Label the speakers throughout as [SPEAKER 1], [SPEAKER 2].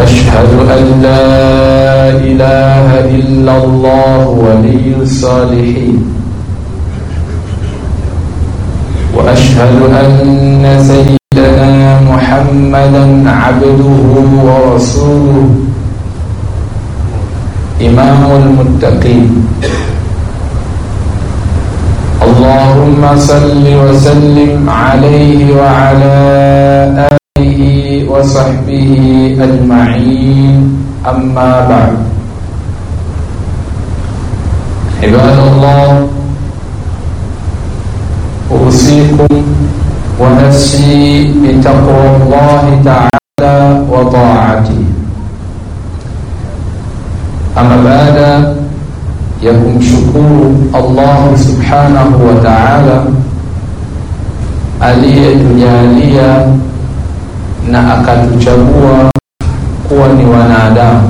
[SPEAKER 1] أشهد أن لا إله إلا الله ولي الصالحين وأشهد أن سيدنا محمدا عبده ورسوله إمام المتقين اللهم صل وسلم عليه وعلى آله وصحبه أجمعين أما بعد عباد الله أوصيكم ونفسي بتقوى الله تعالى وطاعته أما بعد ya kumshukuru Allah subhanahu wa ta'ala aliyetujalia na akatuchagua kuwa ni wanadamu.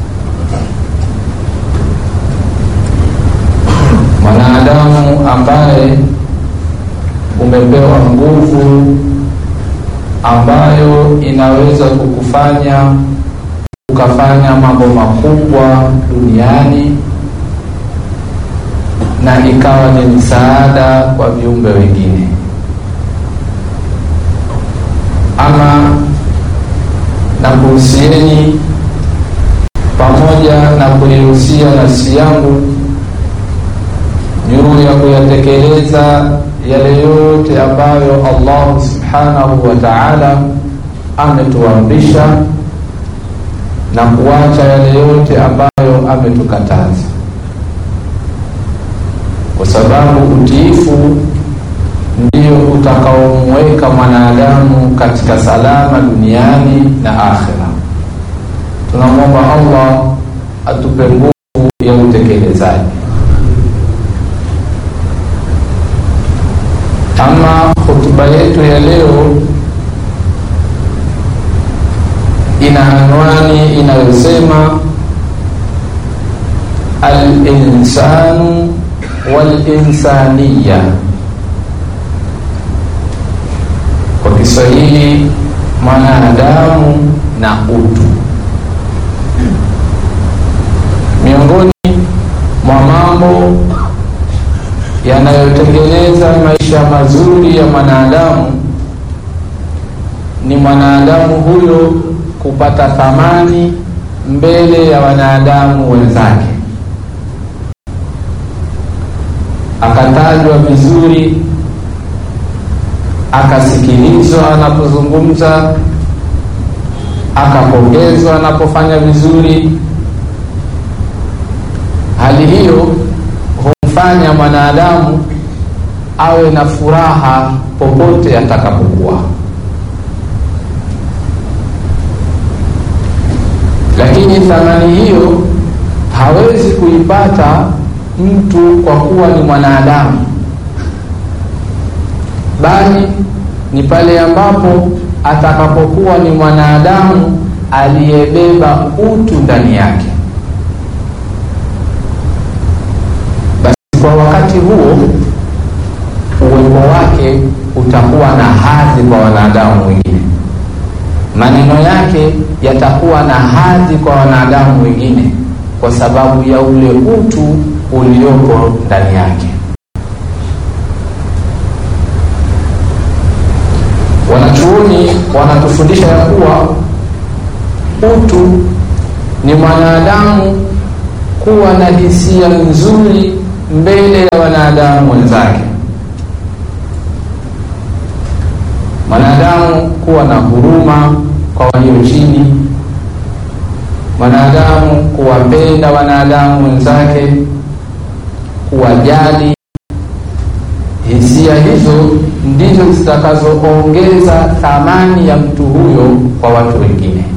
[SPEAKER 1] Mwanadamu ambaye umepewa nguvu ambayo inaweza kukufanya ukafanya mambo makubwa duniani na ikawa ni msaada kwa viumbe wengine. Ama na kuhusieni pamoja na kuihusia nafsi yangu juu ya kuyatekeleza yale yote ambayo Allah subhanahu wa ta'ala ametuamrisha na kuacha yale yote ambayo ametukataza kwa sababu utiifu ndio utakaomweka mwanadamu katika salama duniani na akhera. Tunamwomba Allah atupe nguvu ya utekelezaji. Ama hotuba yetu ya leo ina anwani inayosema al-insanu walinsaniya kwa Kiswahili mwanadamu na utu. Miongoni mwa mambo yanayotengeneza maisha mazuri ya mwanadamu ni mwanadamu huyo kupata thamani mbele ya wanadamu wenzake akatajwa vizuri, akasikilizwa anapozungumza, akapongezwa anapofanya vizuri. Hali hiyo humfanya mwanadamu awe na furaha popote atakapokuwa, lakini thamani hiyo hawezi kuipata mtu kwa kuwa ni mwanadamu, bali ni pale ambapo atakapokuwa ni mwanadamu aliyebeba utu ndani yake. Basi kwa wakati huo uwepo wake utakuwa na hadhi kwa wanadamu wengine, maneno yake yatakuwa na hadhi kwa wanadamu wengine, kwa sababu ya ule utu uliopo ndani yake. Wanachuoni wanatufundisha ya kuwa utu ni mwanadamu kuwa na hisia nzuri mbele ya wanadamu wenzake, mwanadamu kuwa na huruma kwa walio chini, mwanadamu kuwapenda wanadamu wenzake kuwajali. Hisia hizo ndizo zitakazoongeza thamani ya mtu huyo kwa watu wengine,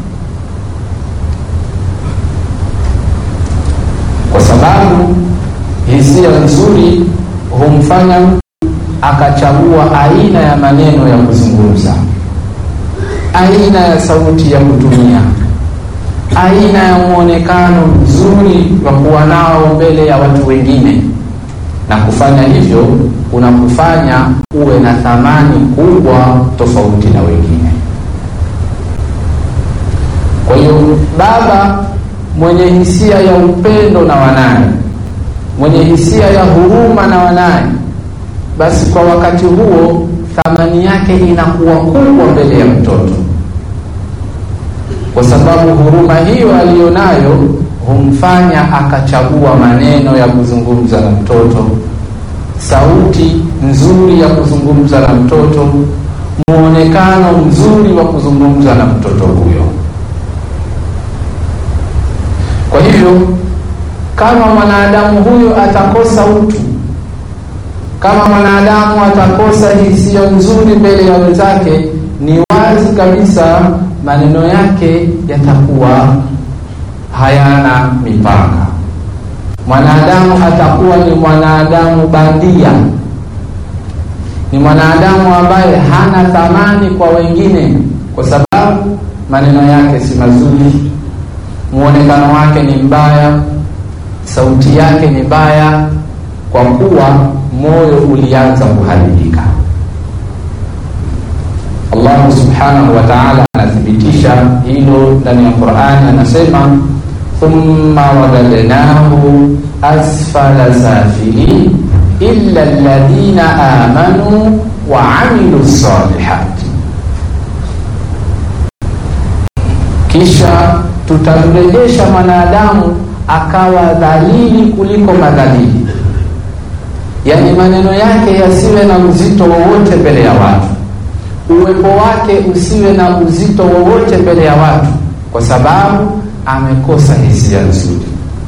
[SPEAKER 1] kwa sababu hisia nzuri humfanya mtu akachagua aina ya maneno ya kuzungumza, aina ya sauti ya kutumia, aina ya mwonekano mzuri wa kuwa nao mbele ya watu wengine, na kufanya hivyo kunakufanya uwe na thamani kubwa tofauti na wengine. Kwa hiyo baba mwenye hisia ya upendo na wanaye, mwenye hisia ya huruma na wanaye, basi kwa wakati huo thamani yake inakuwa kubwa mbele ya mtoto, kwa sababu huruma hiyo aliyonayo humfanya akachagua maneno ya kuzungumza na mtoto, sauti nzuri ya kuzungumza na mtoto, muonekano mzuri wa kuzungumza na mtoto huyo. Kwa hivyo kama mwanadamu huyo atakosa utu, kama mwanadamu atakosa hisia nzuri mbele ya wenzake, ni wazi kabisa maneno yake yatakuwa hayana mipaka. Mwanadamu atakuwa ni mwanadamu bandia, ni mwanadamu ambaye hana thamani kwa wengine, kwa sababu maneno yake si mazuri, muonekano wake ni mbaya, sauti yake ni mbaya, kwa kuwa moyo ulianza kuharibika. Allah subhanahu wa ta'ala anathibitisha hilo ndani ya Qur'ani, anasema thumma wadadnahu asfala safilin illa alladhina amanu wa amilu salihati, kisha tutamrejesha mwanadamu akawa dhalili kuliko madhalili, yaani maneno yake yasiwe na uzito wowote mbele ya watu, uwepo wake usiwe na uzito wowote mbele ya watu, kwa sababu amekosa hisia nzuri,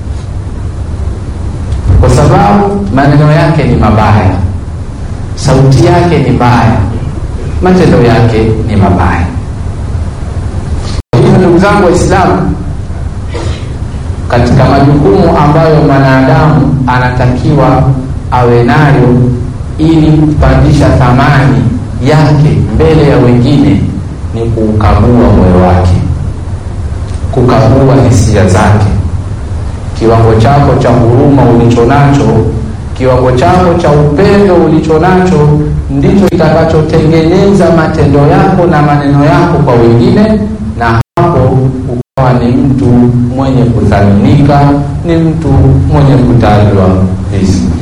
[SPEAKER 1] kwa sababu maneno yake ni mabaya, sauti yake ni mbaya, matendo yake ni mabaya. Hivyo ndugu zangu Waislamu, katika majukumu ambayo mwanadamu anatakiwa awe nayo ili kupandisha thamani yake mbele ya wengine ni kuukagua moyo wake, kukagua hisia zake, kiwango chako cha huruma ulicho nacho, kiwango chako cha upendo ulicho nacho ndicho kitakachotengeneza matendo yako na maneno yako kwa wengine, na hapo ukawa ni mtu mwenye kuthaminika, ni mtu mwenye kutajwa vizuri.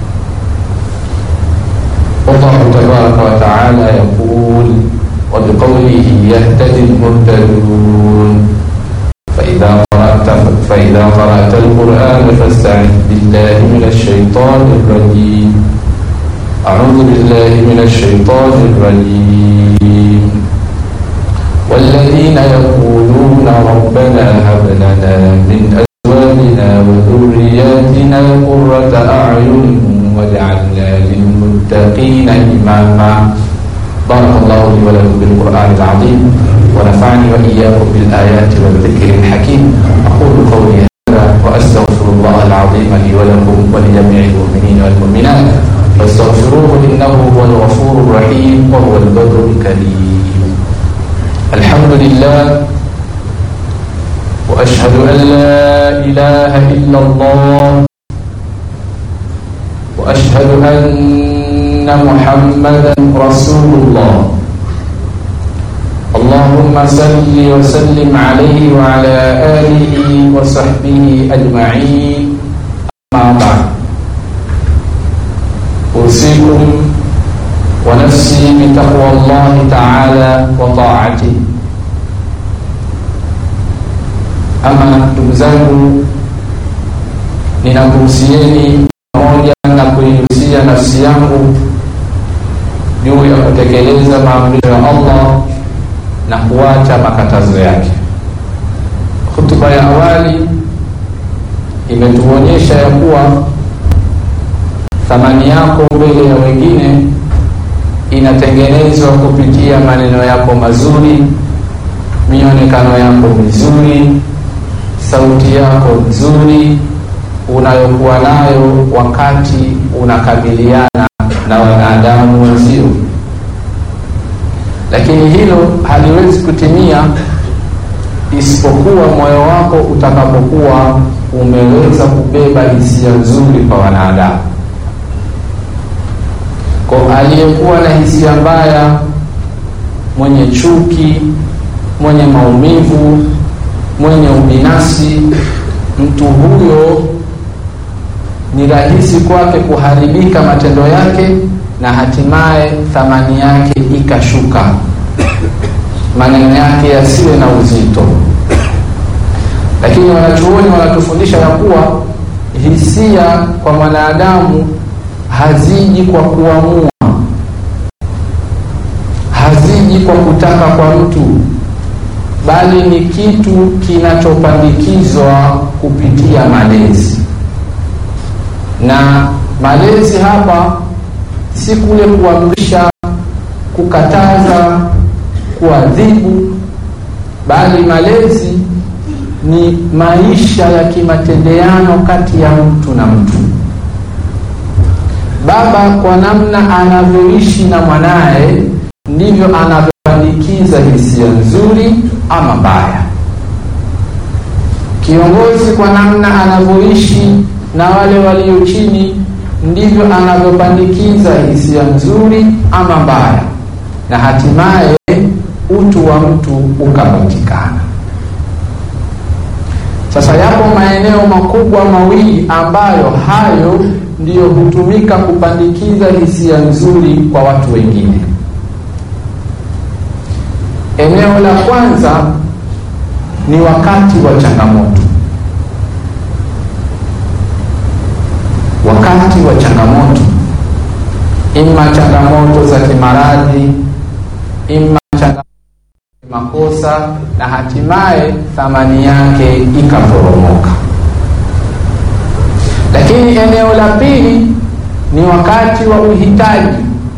[SPEAKER 1] Allahu tabaraka wa taala yaqul wa biqawlihi yahtadi lmuhtadun faidha qara'ta faidha qara'ta alqur'ana fasta'idh billahi min ash-shaytani rrajim a'udhu billahi min ash-shaytani rrajim والذين يقولون ربنا هب لنا من أزواجنا وذرياتنا قرة أعين واجعلنا للمتقين إماما بارك الله لي ولكم بالقرآن العظيم ونفعني وإياكم بالآيات والذكر الحكيم أقول قولي هذا وأستغفر الله العظيم لي ولكم ولجميع المؤمنين والمؤمنات فاستغفروه إنه هو الغفور الرحيم وهو البر الكريم الحمد لله وأشهد أن لا إله إلا الله وأشهد أن محمدا رسول الله اللهم صل وسلم عليه وعلى آله وصحبه أجمعين أما بعد أوصيكم ونفسي بتقوى الله تعالى وطاعته ama ndugu zangu ninakuhusieni pamoja na kuihusia nafsi yangu juu ya kutekeleza maamrisho ya allah na kuacha makatazo yake hutuba ya awali imetuonyesha ya kuwa thamani yako mbele ya wengine inatengenezwa kupitia maneno yako mazuri, mionekano yako mizuri, sauti yako nzuri unayokuwa nayo wakati unakabiliana na wanadamu wenzio. Lakini hilo haliwezi kutimia isipokuwa moyo wako utakapokuwa umeweza kubeba hisia nzuri kwa wanadamu kwa aliyekuwa na hisia mbaya, mwenye chuki, mwenye maumivu, mwenye ubinafsi, mtu huyo ni rahisi kwake kuharibika matendo yake na hatimaye thamani yake ikashuka, maneno yake yasiwe na uzito. Lakini wanachuoni wanatufundisha ya kuwa hisia kwa mwanadamu haziji kwa kuamua, haziji kwa kutaka kwa mtu, bali ni kitu kinachopandikizwa kupitia malezi. Na malezi hapa si kule kuamrisha, kukataza, kuadhibu, bali malezi ni maisha ya kimatendeano kati ya mtu na mtu. Baba kwa namna anavyoishi na mwanaye ndivyo anavyopandikiza hisia nzuri ama mbaya. Kiongozi kwa namna anavyoishi na wale walio chini ndivyo anavyopandikiza hisia nzuri ama mbaya, na hatimaye utu wa mtu ukapatikana. Sasa yapo maeneo makubwa mawili ambayo hayo ndiyo hutumika kupandikiza hisia nzuri kwa watu wengine. Eneo la kwanza ni wakati wa changamoto. Wakati wa changamoto, ima changamoto za kimaradhi, ima changamoto makosa na hatimaye thamani yake ikaporomoka. Lakini eneo la pili ni wakati wa uhitaji.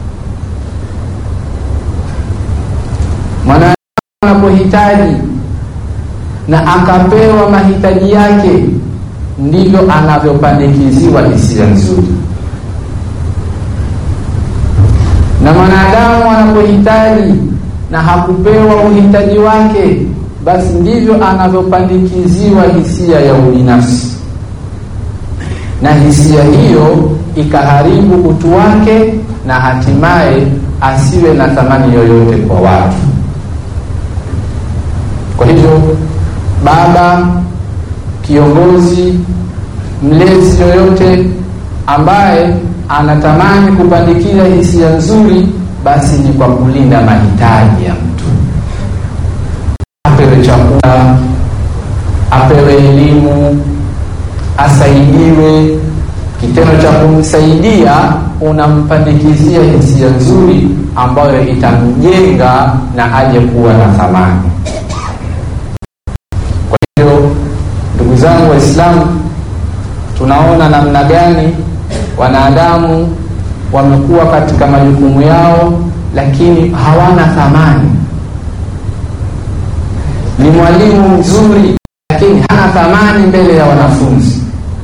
[SPEAKER 1] Mwanadamu anapohitaji na akapewa mahitaji yake, ndivyo anavyopandikiziwa hisia nzuri, na mwanadamu anapohitaji na hakupewa uhitaji wake, basi ndivyo anavyopandikiziwa hisia ya ubinafsi, na hisia hiyo ikaharibu utu wake na hatimaye asiwe na thamani yoyote kwa watu. Kwa hivyo, baba, kiongozi, mlezi yoyote ambaye anatamani kupandikiza hisia nzuri basi ni kwa kulinda mahitaji ya mtu, apewe chakula, apewe elimu, asaidiwe. Kitendo cha kumsaidia unampandikizia hisia nzuri ambayo itamjenga na aje kuwa na thamani. Kwa hiyo, ndugu zangu Waislamu, tunaona namna gani wanadamu wamekuwa katika majukumu yao, lakini hawana thamani. Ni mwalimu mzuri, lakini hana thamani mbele ya wanafunzi.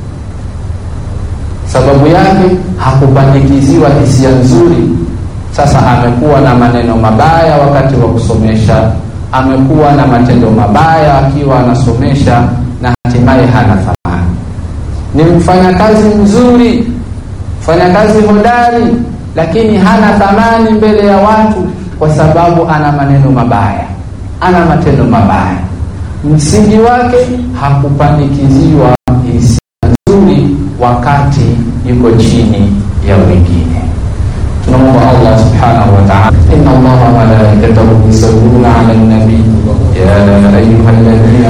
[SPEAKER 1] Sababu yake hakupandikiziwa hisia nzuri. Sasa amekuwa na maneno mabaya wakati wa kusomesha, amekuwa na matendo mabaya akiwa anasomesha, na hatimaye hana thamani. Ni mfanyakazi mzuri mfanyakazi hodari lakini hana thamani mbele ya watu, kwa sababu ana maneno mabaya, ana matendo mabaya. Msingi wake hakupandikiziwa hisia nzuri wakati yuko chini ya wengine. Tunamwomba Allah subhanahu wa ta'ala, inna Allaha wa malaikatahu yusalluna ala nabi ya ayyuhalladhina